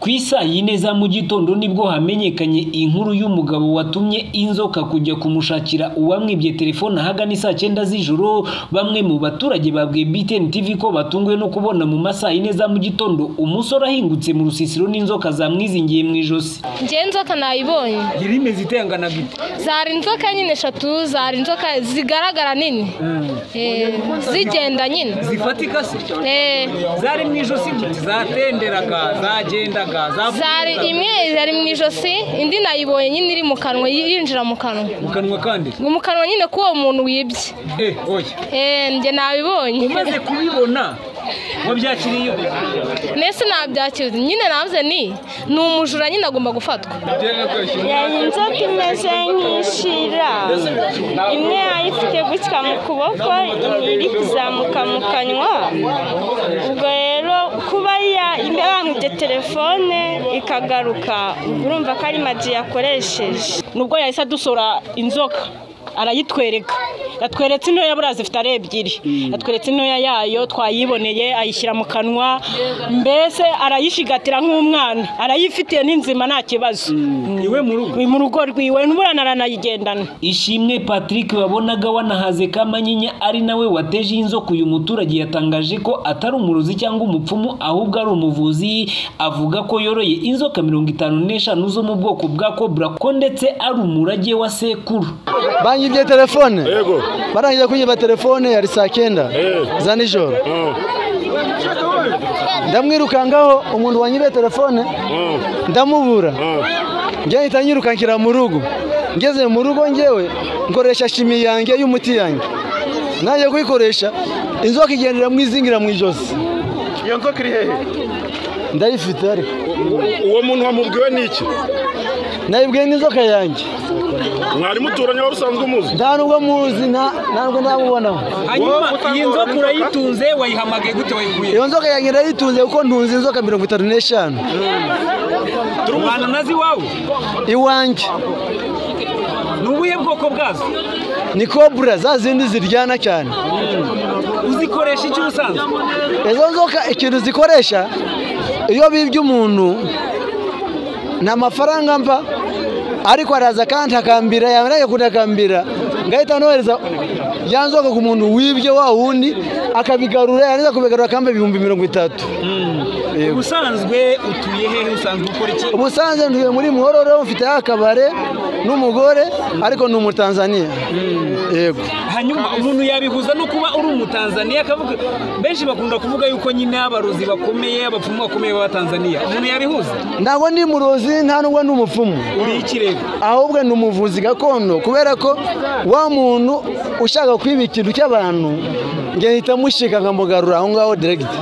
ku isaa yine za mu gitondo nibwo hamenyekanye inkuru y'umugabo watumye inzoka kujya kumushakira uwamwibye telefone ahagana isaa cyenda z'ijoro bamwe mu baturage babwiye BTN TV ko batunguwe no kubona mu masaa yine za mu gitondo umusore ahingutse mu rusisiro n'inzoka zamwizingiye mu ijosi njyewe inzoka nayibonye yari imeze itengana gute zari inzoka nyine eshatu zari inzoka zigaragara nini Eh, zigenda nyine zifatika se Eh, zari mu ijosi gute zatenderaga zagendaga zari imwe yari mu ijosi indi nayibonye nyine iri mu kanwa yinjira mu kanwa mu kanwa kandi ngo mu kanwa nyine k'uwo muntu wibye eh oya Eh, njye nabibonye umaze kubibona wabyakiriye mbese nabyakira nyine navuze ni ni umujura nyine agomba gufatwa yari inzoka imeze nk'ishira imwe yari ifite gutya mu kuboko indi iri kuzamuka mu kanwa ubwo rero kuba ya- yamwibye telefone ikagaruka ubwo urumva ko ari magi yakoresheje nubwo yahise adusura inzoka arayitwereka yatweretse intoya buriya zifite ari ebyiri yatweretse intoya yayo twayiboneye ayishyira mu kanwa mbese arayishigatira nk'umwana arayifitiye n'inzima nta kibazo iwe mu rugo mu rugo rwiwe n'uburana aranayigendana Ishimwe Patrick wabonaga wanahaze Kamanyinya ari nawe wateje inzoka uyu muturage yatangaje ko atari umurozi cyangwa umupfumu ahubwo ari umuvuzi avuga ko yoroye inzoka mirongo itanu n'eshanu zo mu bwoko bwa kobra ko ndetse ari umurage wa sekuru bangibye telefone Yego. barangije kunyiba telefone yari saa kenda za nijoro ndamwirukangaho umuntu wanyibiye telefone ndamubura njye mpita nyirukankira mu rugo ngeze mu rugo ngewe nkoresha shimi yanjye y'umuti yanjye nanjye kuyikoresha inzoka igenda iramwizingira mu ijosi iyo nzoka iri hehe ndayifite ariko uwo muntu wamubwiwe ni iki nayibwiye n'inzoka yanjye mwari muturanye wari usanzwe umuzi nta nubwo muzi nta nta nubwo ndamubonaho hanyuma iyi nzoka urayitunze wayihamagaye gute wayiguye iyo nzoka yanjye ndayitunze kuko ntunze inzoka mirongo itatu n'eshanu ubana nazi iwawe iwanjye ni ubuhe bwoko bwazo ni kobura za zindi ziryana cyane uzikoresha icyo usanzwe izo nzoka ikintu zikoresha iyo bibye umuntu nta mafaranga mba ariko araza kandi akambira yarangiye kuntakambira ngahita nohereza ya nzoka ku muntu wibye wa wundi akabigarura yarangiza kubigarura akampa ibihumbi mirongo itatu Yego. ubusanzwe utuye hehe usanzwe ukora iki ubusanzwe ntuye muri muhororo mfite akabare n'umugore ariko ni umutanzaniya yego hanyuma umuntu yabihuza no kuba uri umutanzaniya akavuga benshi bakunda kuvuga yuko nyine abarozi bakomeye abapfumu bakomeye b'abatanzaniya umuntu yabihuza ntabwo ndi murozi nta nubwo ndi umupfumu uri ikirego ahubwo ni umuvuzi gakondo kubera ko wa muntu ushaka kwiba ikintu cy'abantu njye mpita mushika nkamugarura aho ngaho diregiti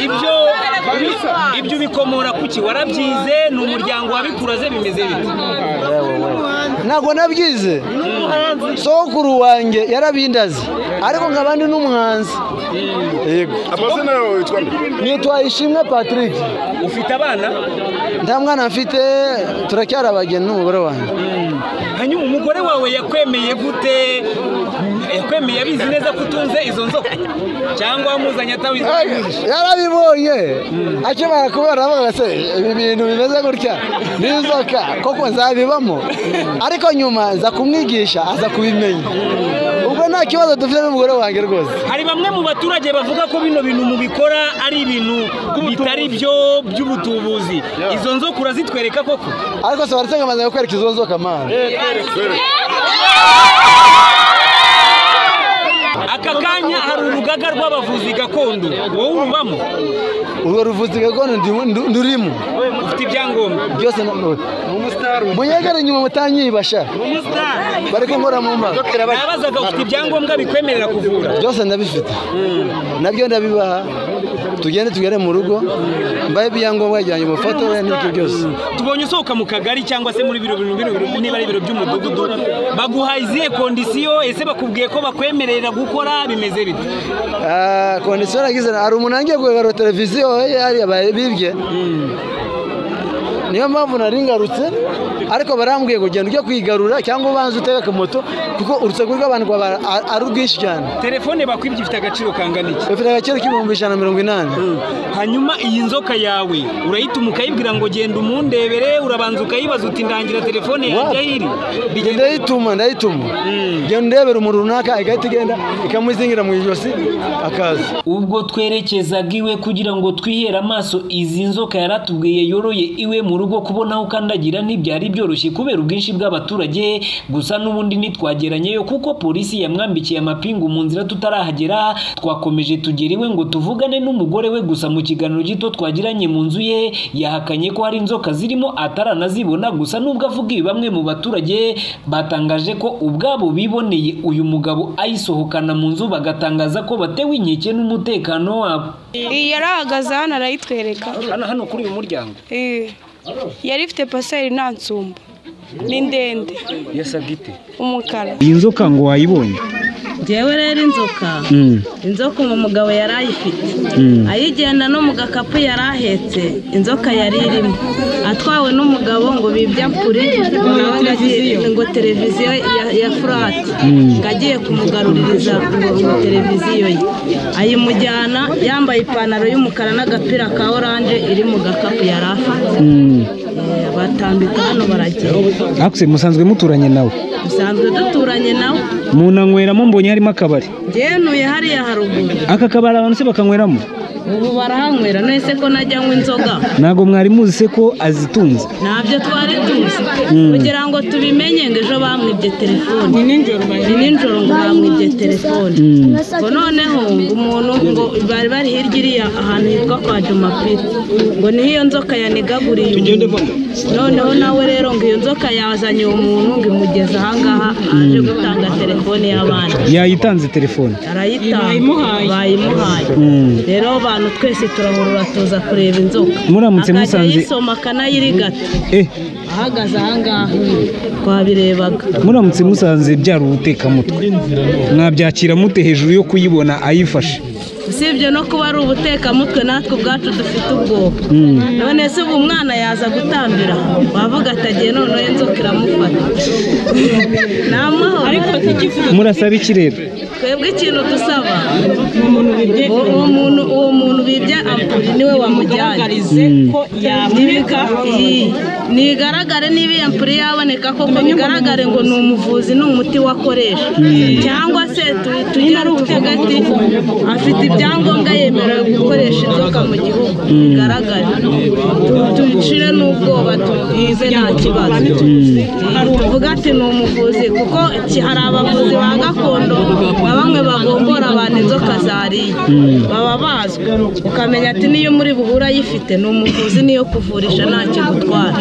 ibyo ibyo bikomora ku ki warabyize ni umuryango wabikuraze bimeze bite ntabwo nabyize sokuru wanjye yarabindaze ariko nkaba ndi n'umuhanzi yego amazina yawe witwa nde nitwa ishimwe patrick ufite abana nta mwana mfite turacyari abageni n'umugore wanjye hanyuma umugore wawe yakwemeye gute yakwemeye abizi neza ko utunze izo nzoka cyangwa wamuzanye atabizi yarabibonye akimara kubera avuga se ibi bintu bimeze gutya n'inzoka koko zabibamo ariko nyuma nza kumwigisha aza kubimenya ubwo nta kibazo dufite n'umugore wanjye rwose hari bamwe mu baturage bavuga ko bino bintu mubikora ari ibintu bitari byo by'ubutubuzi izo nzoka urazitwereka koko ariko se baratse ngo amaze kukwereka izo nzoka mani aka kanya hari urugaga rw'abavuzi gakondo wowe urubamo urwo ruvuzi gakondo ndi- ndi- ndurimo ufite ibyangombwa byose na- munyegere nyuma mutanyibasha bari kunkora mu mbaga nabazaga ufite ibyangombwa bikwemerera kuvura byose ndabifite nabyo ndabibaha tugende tugere mu rugo mbaye ibyangombwa byanjye mufatore n'ibyo byose tubonye usohoka mu kagari cyangwa se muri biro biro biro niba ari ibiro by'umudugudu baguha izihe kondisiyo ese bakubwiye ko bakwemerera gukora bimeze bite Ah, kondisiyo nagize hari umuntu wangiye kugarura televiziyo yari yabaye bibye niyo mpamvu nari ngarutse ariko barambwiye ngo genda ujye kwigarura cyangwa ubanze utege akamoto kuko urusaku rw'abantu rwaba ari- ari rwinshi cyane telefone bakwibye ifite agaciro kangana iki bafite agaciro k'ibihumbi ijana na mirongo inani hanyuma iyi nzoka yawe urayituma ukayibwira ngo genda umundebere urabanza ukayibaza uti ndangira telefone yanjye aho iri bigenda ndayituma ndayituma genda urebera umuntu runaka igahita igenda ikamuzingira mu ijosi akaza ubwo twerekezaga iwe kugira ngo twihere amaso izi nzoka yaratubwiye yoroye iwe mu rugo kubona aho ukandagira ntibyari byoroshye kubera ubwinshi bw'abaturage gusa n'ubundi ntitwageranyeyo kuko polisi yamwambikiye amapingu mu nzira tutarahagera twakomeje tugera iwe ngo tuvugane n'umugore we gusa mu kiganiro gito twagiranye mu nzu ye yahakanye ko hari inzoka zirimo ataranazibona gusa n'ubwo avuga ibi bamwe mu baturage batangaje ko ubwabo biboneye uyu mugabo ayisohokana mu nzu bagatangaza ko batewe inkeke n'umutekano wabo iyi yarahagaze hano arayitwereka hano hano kuri uyu muryango Eh, yari ifite paseri nta nsumba ni ndende yasaga ite umukara iyi nzoka ngo wayibonye njyewe rero inzoka inzoka uwo mugabo yari ayifite ayigenda no mu gakapu yari ahetse inzoka yari irimo atwawe n'umugabo ngo bibya kure nawe ngo agiye- ngo televiziyo ya- ya furati ngo agiye kumugaruririza ngo ngo televiziyo ye ayimujyana yambaye ipantaro y'umukara n'agapira ka oranje iri mu gakapu yari afite Eh, batambika hano baragenda akuse musanzwe muturanye nawe dusanzwe duturanye nawe munanyweramo mbonye harimo akabari ngenuye hariya haruguru aka kabari abantu se bakanyweramo ubu barahanywera nese ko najya anywa inzoga ntabwo mwari muzi se ko azitunze ntabyo twari tuzi kugira ngo tubimenye ngo ejo bamwibye telefone ni nijoro ngo bamwibye telefone ngo noneho ngo umuntu ngo bari bari hirya iriya ahantu hitwa kwa jumapiri ngo niho iyo nzoka yanigaguriye umuntu noneho nawe rero ngo iyo nzoka yazanye uwo muntu ngo imugeze ahangaha aje gutanga telefone y'abandi yayitanze telefone arayitanga bayimuhaye rero abantu twese turahurura tuza kureba inzoka Muramutse akajya musanze- yisoma akanayirigata eh ahagaze ahangaha twabirebaga muramutse musanze byari ubutekamutwe mwabyakira mute hejuru yo kuyibona ayifashe usibye no kuba ari ubutekamutwe natwe ubwacu dufite ubwoba none se ubu umwana yaza gutambira aho, wavuga atagiye noneho inzoka iramufata namwaho ariko murasaba iki rero twebwe ikintu dusaba uwo- uwo muntu uwo muntu bibye ampuri niwe wamujyanye ko yaboneka Iyi, nigaragare niba iyo ampuri yaboneka koko bigaragare ngo ni umuvuzi ni umuti wakoresha cyangwa se tu- tujye tuvuga ati afite ibyangombwa yemerewe gukoresha inzoka mu gihugu bigaragare Tu- tubicire n'ubwoba tubize nta kibazo tuvuga ati ni umuvuzi kuko iki- hari abavuzi ba gakondo na bamwe bagombora abantu inzoka zariye baba bazwi ukamenya ati niyo muri buhura ayifite ni umuvuzi niyo kuvurisha nta kigutwara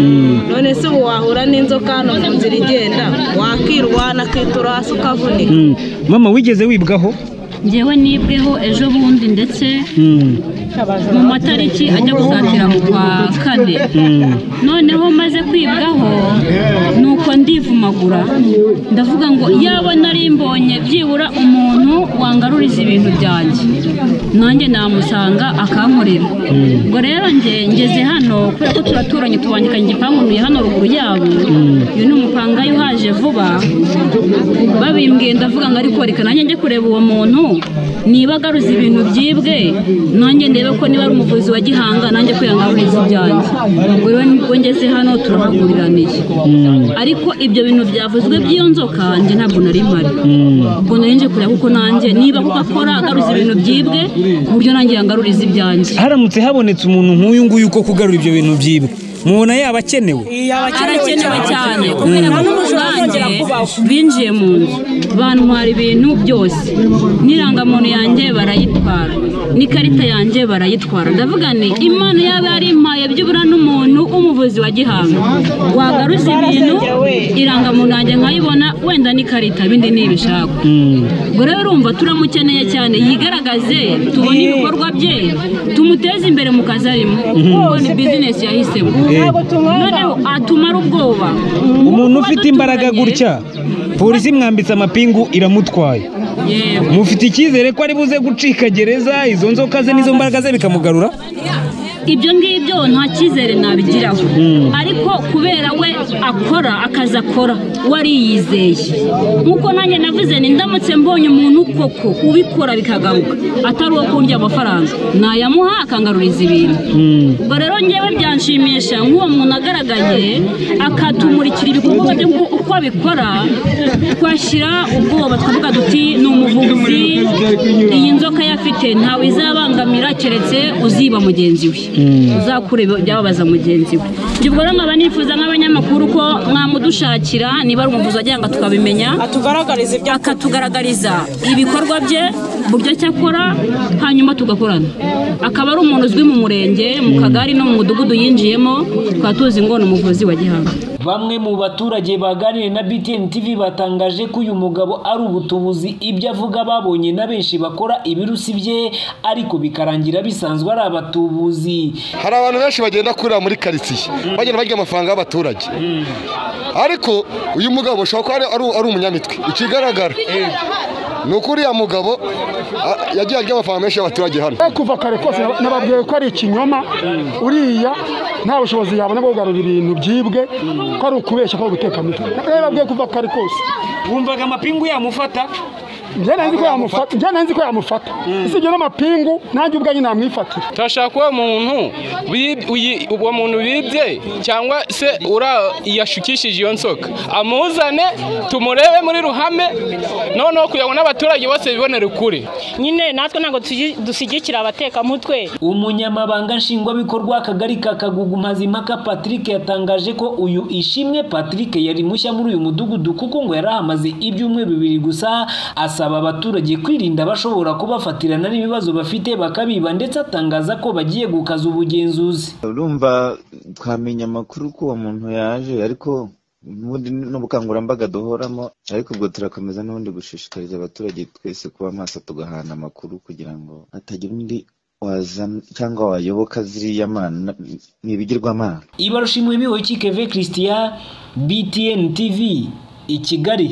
none se ubu wahura n'inzoka hano mu nzira igenda wakirwana akitura hasi ukavunika mama wigeze wibwaho ngewe nibweho ejo bundi ndetse mu matariki ajya gusatira mu kwa kane noneho maze kwibwaho nuko ndivumagura ndavuga ngo yaba nari mbonye byibura umuntu wangaruriza ibintu byanjye nanjye namusanga akankorera ubwo rero nge ngeze hano kubera ko turaturanye tubangikanye igipangu ntuye hano ruguru yabo uyu ni umupangayi uhaje vuba babimbwiye ndavuga ngo ariko reka nanjye njye kureba uwo muntu niba agaruza ibintu byibwe nanjye ndebe ko niba ari umuvuzi wa gihanga nanjye ko yangaruriza ibyanjye ubwo rero nibwo ngeze hano turahaguriranije ariko ibyo bintu byavuzwe by'iyo nzoka njye ntabwo nari mpari ubwo nari nje kureba kuko nanjye niba kuko akora agaruza ibintu byibwe ku buryo nanjye yangaruriza ibyanjye haramutse habonetse umuntu nk'uyu nguyu ko kugarura ibyo bintu byibwe mubona yaba akenewe arakenewe cyane kubera ko ubwanjye binjiye mu nzu bantwara ibintu byose n'irangamuntu yanjye barayitwara n'ikarita yanjye barayitwara ndavuga nti imana yaba yarimpaye byibura n'umuntu w'umuvuzi wa gihanga wagaruza ibintu irangamuntu yanjye nkayibona wenda n'ikarita bindi ni ibishaka ubwo rero urumva turamukeneye cyane yigaragaze tubone ibikorwa bye tumuteze imbere mu kazi arimo kuko ni bizinesi yahisemo noneho atumara ubwoba umuntu Kuba ufite duturanye, imbaraga gutya polisi imwambitse amapingu iramutwaye yewe mufite icyizere ko ari buze gucika gereza izo nzoka ze n'izo mbaraga ze bikamugarura ibyo ngibyo nta cyizere nabigiraho ariko kubera we akora akazi akora wariyizeye nk'uko nanjye navuze ni ndamutse mbonye umuntu koko ubikora bikagaruka atari uwo kurya amafaranga nayamuha akangaruriza ibintu ubwo rero ngewe byanshimisha nk'uwo muntu agaragaye akatumurikira ibikorwa bye ngo uko abikora twashyira ubwoba twavuga duti ni umuvuzi iyi nzoka yafite ntawe izabangamira keretse uziba mugenzi we uzakure byababaza mugenzi we ibyo ubwo rero nkaba nifuza nk'abanyamakuru ko mwamudushakira niba ari umuvuzi wagira tukabimenya atugaragariza ibyo akatugaragariza ibikorwa bye uburyo cyakora hanyuma tugakorana akaba ari umuntu uzwi mu murenge mu kagari no mu mudugudu yinjiyemo tukaba tuzi ngo ni umuvuzi wa gihanga Bamwe mu baturage baganiriye na BTN TV batangaje ko uyu mugabo ari ubutubuzi ibyo avuga babonye na benshi bakora ibirusi bye ariko bikarangira bisanzwe ari abatubuzi hari abantu benshi bagenda kurira muri karitsiye bagenda barya amafaranga y'abaturage ariko uyu mugabo ashobora kuba ari- ari umunyamitwe ikigaragara ni uko uriya mugabo a- yagiye arya amafaranga menshi y'abaturage hano kuva kare kose nababwiye ko ari ikinyoma uriya nta bushobozi yabona bwo kugarura ibintu byibwe ko ari ukubeshya ko ari guteka mitwe nababwiye kuva kare kose wumvaga amapingu yamufata njye nari nzi ko yamufata njye nari nzi ko yamufata usibye n'amapingu nanjye ubwanjye namwifatira turashaka uwo muntu wib- uyi- uwo muntu bibye cyangwa se ura yashukishije iyo nzoka amuzane tumurebe muri ruhame noneho kugira ngo n'abaturage bose bibonere ukuri nyine natwe ntabwo tugi- dushyigikira abatekamutwe umunyamabanga nshingwabikorwa w'akagari ka kagugu mazimpaka patrick yatangaje ko uyu ishimwe patrick yari mushya muri uyu mudugudu kuko ngo yari ahamaze ibyumweru bibiri gusa asaba abaturage kwirinda abashobora kubafatirana n'ibibazo bafite bakabiba ndetse atangaza ko bagiye gukaza ubugenzuzi urumva twamenya amakuru ko uwo muntu yaje ariko ubundi n'ubukangurambaga duhoramo ariko ubwo turakomeza n'ubundi gushishikariza abaturage twese kuba maso tugahana amakuru kugira ngo hatagira undi wazana cyangwa wayoboka ziriya mana ni ibigirwamana ibarushimwe bihoye kikeve christian btn tv i kigali